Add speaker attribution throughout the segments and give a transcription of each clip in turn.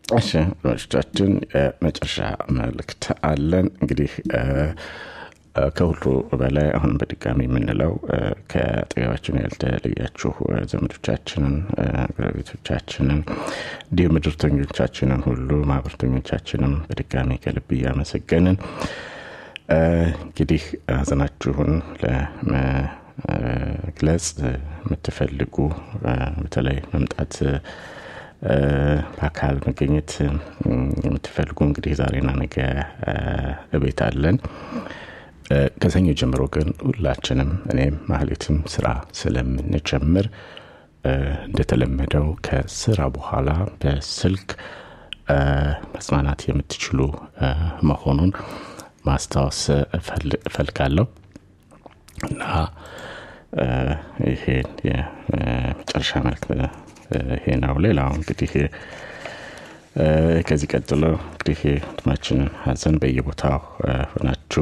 Speaker 1: እሺ አድማጮቻችን የመጨረሻ መልእክት አለን እንግዲህ ከሁሉ በላይ አሁን በድጋሚ የምንለው ከአጠገባችን ያልተለያችሁ ዘመዶቻችንን ጎረቤቶቻችንን እንዲሁም ምድርተኞቻችንን ሁሉ ማህበርተኞቻችንም በድጋሚ ከልብ እያመሰገንን እንግዲህ ሀዘናችሁን ለመግለጽ የምትፈልጉ በተለይ መምጣት በአካል መገኘት የምትፈልጉ እንግዲህ ዛሬና ነገ እቤት አለን ከሰኞ ጀምሮ ግን ሁላችንም እኔም ማህሌትም ስራ ስለምንጀምር እንደተለመደው ከስራ በኋላ በስልክ መጽናናት የምትችሉ መሆኑን ማስታወስ እፈልጋለሁ እና ይሄን የመጨረሻ መልክት ይሄ ነው ሌላው እንግዲህ ከዚህ ቀጥሎ እንግዲህ ወንድማችንን ሀዘን በየቦታው ሆናችሁ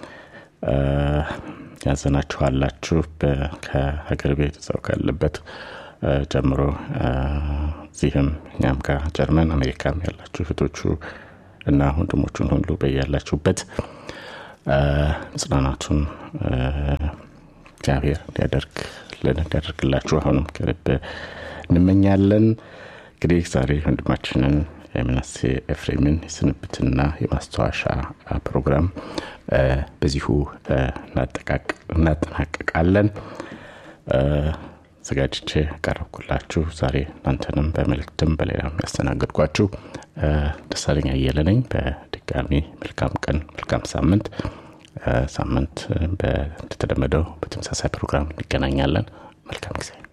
Speaker 1: ያዘናችኋላችሁ ከሀገር ቤት ሰው ካለበት ጀምሮ እዚህም እኛም ጋር ጀርመን አሜሪካም ያላችሁ እህቶቹ እና ወንድሞቹን ሁሉ በያላችሁበት ጽናናቱን እግዚአብሔር እንዲያደርግልን እንዲያደርግላችሁ አሁንም ከልብ እንመኛለን እንግዲህ ዛሬ ወንድማችንን የምናሴ ኤፍሬምን የስንብትና የማስታወሻ ፕሮግራም በዚሁ እናጠናቀቃለን ዘጋጅቼ ያቀረብኩላችሁ ዛሬ እናንተንም በመልእክትም በሌላም ያስተናገድኳችሁ ደሳለኛ እየለ ነኝ በድጋሚ መልካም ቀን መልካም ሳምንት ሳምንት እንደተለመደው በተመሳሳይ ፕሮግራም እንገናኛለን መልካም ጊዜ